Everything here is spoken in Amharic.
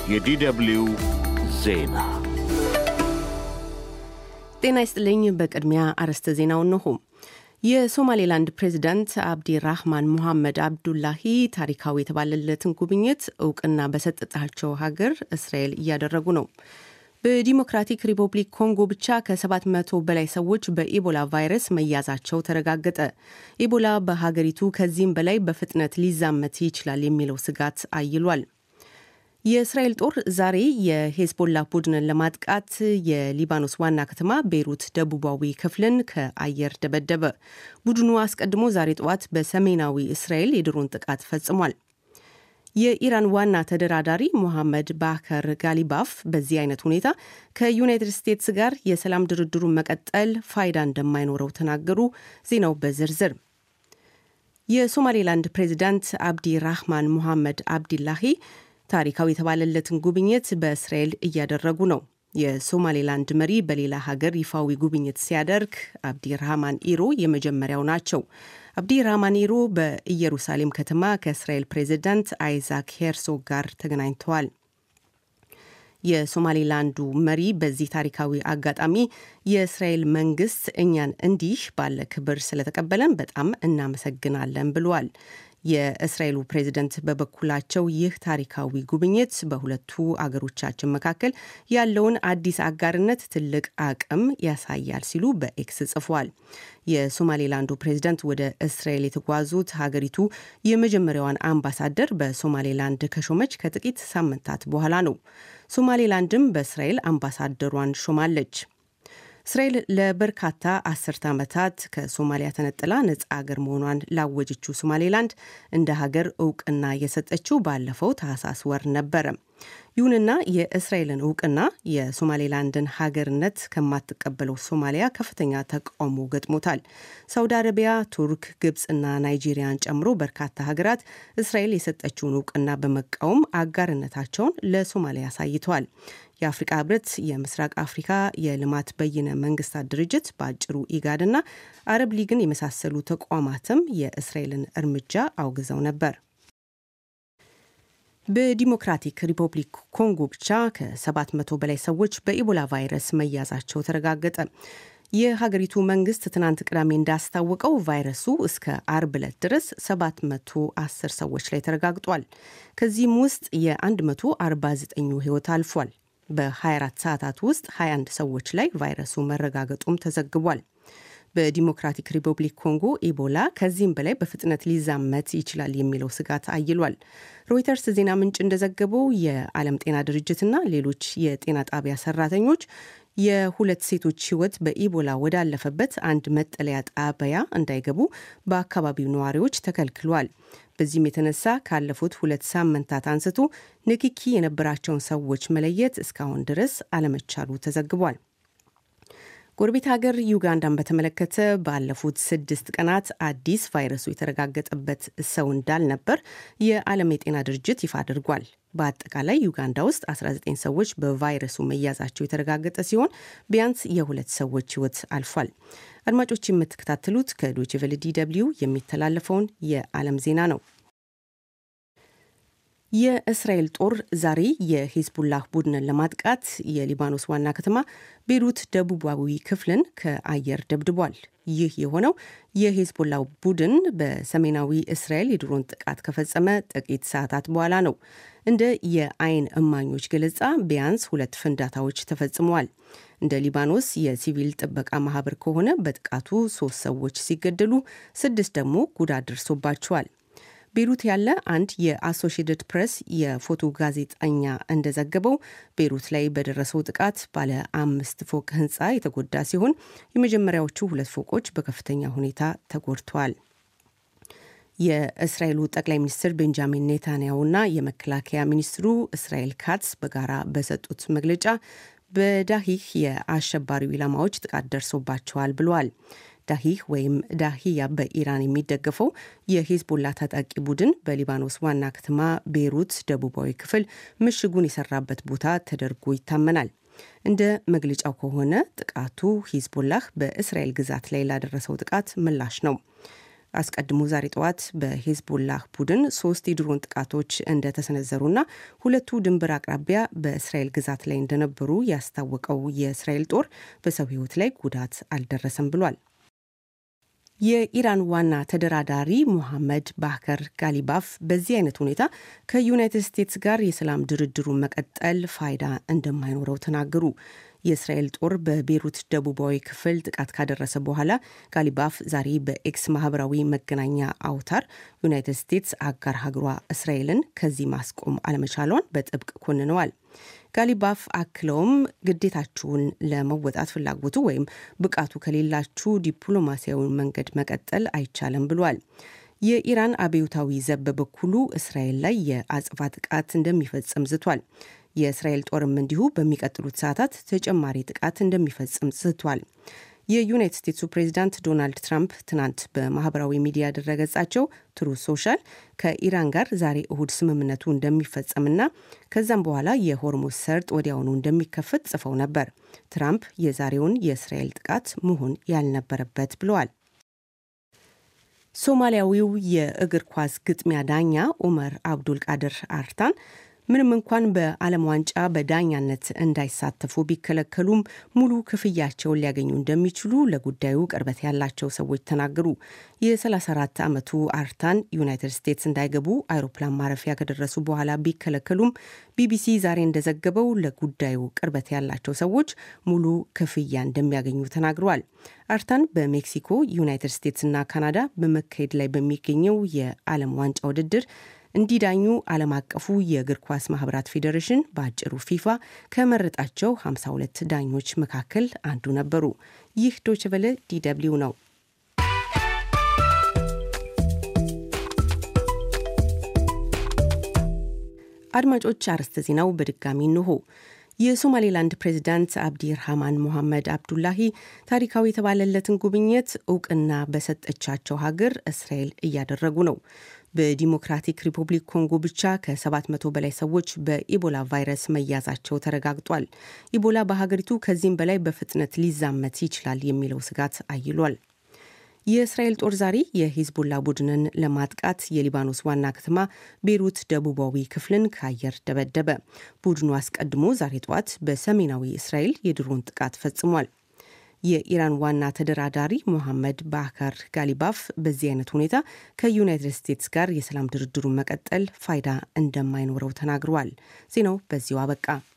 የዲደብሊው ዜና ጤና ይስጥልኝ። በቅድሚያ አርዕስተ ዜናውን እንሆ። የሶማሌላንድ ፕሬዚዳንት አብዲ ራህማን ሙሐመድ አብዱላሂ ታሪካዊ የተባለለትን ጉብኝት እውቅና በሰጠጣቸው ሀገር እስራኤል እያደረጉ ነው። በዲሞክራቲክ ሪፐብሊክ ኮንጎ ብቻ ከ700 በላይ ሰዎች በኢቦላ ቫይረስ መያዛቸው ተረጋገጠ። ኢቦላ በሀገሪቱ ከዚህም በላይ በፍጥነት ሊዛመት ይችላል የሚለው ስጋት አይሏል። የእስራኤል ጦር ዛሬ የሄዝቦላ ቡድንን ለማጥቃት የሊባኖስ ዋና ከተማ ቤይሩት ደቡባዊ ክፍልን ከአየር ደበደበ። ቡድኑ አስቀድሞ ዛሬ ጠዋት በሰሜናዊ እስራኤል የድሮን ጥቃት ፈጽሟል። የኢራን ዋና ተደራዳሪ ሞሐመድ ባከር ጋሊባፍ በዚህ አይነት ሁኔታ ከዩናይትድ ስቴትስ ጋር የሰላም ድርድሩን መቀጠል ፋይዳ እንደማይኖረው ተናገሩ። ዜናው በዝርዝር የሶማሌላንድ ፕሬዚዳንት አብዲ ራህማን ሙሐመድ አብዲላሂ ታሪካዊ የተባለለትን ጉብኝት በእስራኤል እያደረጉ ነው። የሶማሌላንድ መሪ በሌላ ሀገር ይፋዊ ጉብኝት ሲያደርግ አብዲ ራህማን ኢሮ የመጀመሪያው ናቸው። አብዲ ራህማን ኢሮ በኢየሩሳሌም ከተማ ከእስራኤል ፕሬዚዳንት አይዛክ ሄርሶግ ጋር ተገናኝተዋል። የሶማሌላንዱ መሪ በዚህ ታሪካዊ አጋጣሚ የእስራኤል መንግስት እኛን እንዲህ ባለ ክብር ስለተቀበለን በጣም እናመሰግናለን ብሏል። የእስራኤሉ ፕሬዝደንት በበኩላቸው ይህ ታሪካዊ ጉብኝት በሁለቱ አገሮቻችን መካከል ያለውን አዲስ አጋርነት ትልቅ አቅም ያሳያል ሲሉ በኤክስ ጽፏል። የሶማሌላንዱ ፕሬዝደንት ወደ እስራኤል የተጓዙት ሀገሪቱ የመጀመሪያዋን አምባሳደር በሶማሌላንድ ከሾመች ከጥቂት ሳምንታት በኋላ ነው። ሶማሌላንድም በእስራኤል አምባሳደሯን ሾማለች። እስራኤል ለበርካታ አስርተ ዓመታት ከሶማሊያ ተነጥላ ነጻ ሀገር መሆኗን ላወጀችው ሶማሌላንድ እንደ ሀገር እውቅና የሰጠችው ባለፈው ታህሳስ ወር ነበረ። ይሁንና የእስራኤልን እውቅና የሶማሌላንድን ሀገርነት ከማትቀበለው ሶማሊያ ከፍተኛ ተቃውሞ ገጥሞታል። ሳውዲ አረቢያ፣ ቱርክ፣ ግብፅና ናይጄሪያን ጨምሮ በርካታ ሀገራት እስራኤል የሰጠችውን እውቅና በመቃወም አጋርነታቸውን ለሶማሊያ አሳይተዋል። የአፍሪቃ ህብረት፣ የምስራቅ አፍሪካ የልማት በይነ መንግስታት ድርጅት በአጭሩ ኢጋድና አረብ ሊግን የመሳሰሉ ተቋማትም የእስራኤልን እርምጃ አውግዘው ነበር። በዲሞክራቲክ ሪፐብሊክ ኮንጎ ብቻ ከ700 በላይ ሰዎች በኢቦላ ቫይረስ መያዛቸው ተረጋገጠ። የሀገሪቱ መንግስት ትናንት ቅዳሜ እንዳስታወቀው ቫይረሱ እስከ አርብ ዕለት ድረስ 710 ሰዎች ላይ ተረጋግጧል። ከዚህም ውስጥ የ149ኙ ህይወት አልፏል። በ24 ሰዓታት ውስጥ 21 ሰዎች ላይ ቫይረሱ መረጋገጡም ተዘግቧል። በዲሞክራቲክ ሪፐብሊክ ኮንጎ ኢቦላ ከዚህም በላይ በፍጥነት ሊዛመት ይችላል የሚለው ስጋት አይሏል። ሮይተርስ ዜና ምንጭ እንደዘገበው የዓለም ጤና ድርጅትና ሌሎች የጤና ጣቢያ ሰራተኞች የሁለት ሴቶች ህይወት በኢቦላ ወዳለፈበት አንድ መጠለያ ጣቢያ እንዳይገቡ በአካባቢው ነዋሪዎች ተከልክሏል። በዚህም የተነሳ ካለፉት ሁለት ሳምንታት አንስቶ ንክኪ የነበራቸውን ሰዎች መለየት እስካሁን ድረስ አለመቻሉ ተዘግቧል። ጎረቤት ሀገር ዩጋንዳን በተመለከተ ባለፉት ስድስት ቀናት አዲስ ቫይረሱ የተረጋገጠበት ሰው እንዳልነበር የዓለም የጤና ድርጅት ይፋ አድርጓል። በአጠቃላይ ዩጋንዳ ውስጥ 19 ሰዎች በቫይረሱ መያዛቸው የተረጋገጠ ሲሆን ቢያንስ የሁለት ሰዎች ህይወት አልፏል። አድማጮች የምትከታተሉት ከዶይቼ ቬለ ዲ ደብልዩ የሚተላለፈውን የዓለም ዜና ነው። የእስራኤል ጦር ዛሬ የሂዝቡላህ ቡድንን ለማጥቃት የሊባኖስ ዋና ከተማ ቤይሩት ደቡባዊ ክፍልን ከአየር ደብድቧል። ይህ የሆነው የሂዝቦላ ቡድን በሰሜናዊ እስራኤል የድሮን ጥቃት ከፈጸመ ጥቂት ሰዓታት በኋላ ነው። እንደ የአይን እማኞች ገለጻ ቢያንስ ሁለት ፍንዳታዎች ተፈጽመዋል። እንደ ሊባኖስ የሲቪል ጥበቃ ማህበር ከሆነ በጥቃቱ ሶስት ሰዎች ሲገደሉ፣ ስድስት ደግሞ ጉዳት ደርሶባቸዋል። ቤሩት ያለ አንድ የአሶሺየትድ ፕሬስ የፎቶ ጋዜጠኛ እንደዘገበው ቤሩት ላይ በደረሰው ጥቃት ባለ አምስት ፎቅ ህንፃ የተጎዳ ሲሆን የመጀመሪያዎቹ ሁለት ፎቆች በከፍተኛ ሁኔታ ተጎድተዋል። የእስራኤሉ ጠቅላይ ሚኒስትር ቤንጃሚን ኔታንያሁና የመከላከያ ሚኒስትሩ እስራኤል ካትስ በጋራ በሰጡት መግለጫ በዳሂህ የአሸባሪው ኢላማዎች ጥቃት ደርሶባቸዋል ብለዋል። ዳሂህ ወይም ዳሂያ በኢራን የሚደገፈው የሂዝቦላ ታጣቂ ቡድን በሊባኖስ ዋና ከተማ ቤይሩት ደቡባዊ ክፍል ምሽጉን የሰራበት ቦታ ተደርጎ ይታመናል። እንደ መግለጫው ከሆነ ጥቃቱ ሂዝቦላህ በእስራኤል ግዛት ላይ ላደረሰው ጥቃት ምላሽ ነው። አስቀድሞ ዛሬ ጠዋት በሄዝቦላህ ቡድን ሶስት የድሮን ጥቃቶች እንደተሰነዘሩና ሁለቱ ድንበር አቅራቢያ በእስራኤል ግዛት ላይ እንደነበሩ ያስታወቀው የእስራኤል ጦር በሰው ሕይወት ላይ ጉዳት አልደረሰም ብሏል። የኢራን ዋና ተደራዳሪ ሙሐመድ ባከር ጋሊባፍ በዚህ አይነት ሁኔታ ከዩናይትድ ስቴትስ ጋር የሰላም ድርድሩን መቀጠል ፋይዳ እንደማይኖረው ተናገሩ። የእስራኤል ጦር በቤሩት ደቡባዊ ክፍል ጥቃት ካደረሰ በኋላ ጋሊባፍ ዛሬ በኤክስ ማህበራዊ መገናኛ አውታር ዩናይትድ ስቴትስ አጋር ሀገሯ እስራኤልን ከዚህ ማስቆም አለመቻሏን በጥብቅ ኮንነዋል። ጋሊባፍ አክለውም ግዴታችሁን ለመወጣት ፍላጎቱ ወይም ብቃቱ ከሌላችሁ ዲፕሎማሲያዊ መንገድ መቀጠል አይቻልም ብሏል። የኢራን አብዮታዊ ዘብ በበኩሉ እስራኤል ላይ የአጽፋ ጥቃት እንደሚፈጽም ዝቷል። የእስራኤል ጦርም እንዲሁ በሚቀጥሉት ሰዓታት ተጨማሪ ጥቃት እንደሚፈጽም ዝቷል። የዩናይትድ ስቴትሱ ፕሬዚዳንት ዶናልድ ትራምፕ ትናንት በማህበራዊ ሚዲያ ድረገጻቸው ትሩ ሶሻል ከኢራን ጋር ዛሬ እሁድ ስምምነቱ እንደሚፈጸምና ከዛም በኋላ የሆርሙዝ ሰርጥ ወዲያውኑ እንደሚከፈት ጽፈው ነበር። ትራምፕ የዛሬውን የእስራኤል ጥቃት መሆን ያልነበረበት ብለዋል። ሶማሊያዊው የእግር ኳስ ግጥሚያ ዳኛ ኡመር አብዱል ቃድር አርታን ምንም እንኳን በዓለም ዋንጫ በዳኛነት እንዳይሳተፉ ቢከለከሉም ሙሉ ክፍያቸውን ሊያገኙ እንደሚችሉ ለጉዳዩ ቅርበት ያላቸው ሰዎች ተናገሩ። የ34 ዓመቱ አርታን ዩናይትድ ስቴትስ እንዳይገቡ አይሮፕላን ማረፊያ ከደረሱ በኋላ ቢከለከሉም ቢቢሲ ዛሬ እንደዘገበው ለጉዳዩ ቅርበት ያላቸው ሰዎች ሙሉ ክፍያ እንደሚያገኙ ተናግረዋል። አርታን በሜክሲኮ ዩናይትድ ስቴትስና ካናዳ በመካሄድ ላይ በሚገኘው የዓለም ዋንጫ ውድድር እንዲዳኙ ዓለም አቀፉ የእግር ኳስ ማህበራት ፌዴሬሽን በአጭሩ ፊፋ ከመረጣቸው 52 ዳኞች መካከል አንዱ ነበሩ። ይህ ዶችቨለ ዲደብሊው ነው። አድማጮች፣ አርዕስተ ዜናው በድጋሚ እንሆ። የሶማሌላንድ ፕሬዚዳንት አብዲ ርሃማን ሞሐመድ አብዱላሂ ታሪካዊ የተባለለትን ጉብኝት እውቅና በሰጠቻቸው ሀገር እስራኤል እያደረጉ ነው። በዲሞክራቲክ ሪፐብሊክ ኮንጎ ብቻ ከ700 በላይ ሰዎች በኢቦላ ቫይረስ መያዛቸው ተረጋግጧል። ኢቦላ በሀገሪቱ ከዚህም በላይ በፍጥነት ሊዛመት ይችላል የሚለው ስጋት አይሏል። የእስራኤል ጦር ዛሬ የሂዝቦላ ቡድንን ለማጥቃት የሊባኖስ ዋና ከተማ ቤይሩት ደቡባዊ ክፍልን ከአየር ደበደበ። ቡድኑ አስቀድሞ ዛሬ ጠዋት በሰሜናዊ እስራኤል የድሮን ጥቃት ፈጽሟል። የኢራን ዋና ተደራዳሪ ሞሐመድ ባካር ጋሊባፍ በዚህ አይነት ሁኔታ ከዩናይትድ ስቴትስ ጋር የሰላም ድርድሩን መቀጠል ፋይዳ እንደማይኖረው ተናግረዋል። ዜናው በዚሁ አበቃ።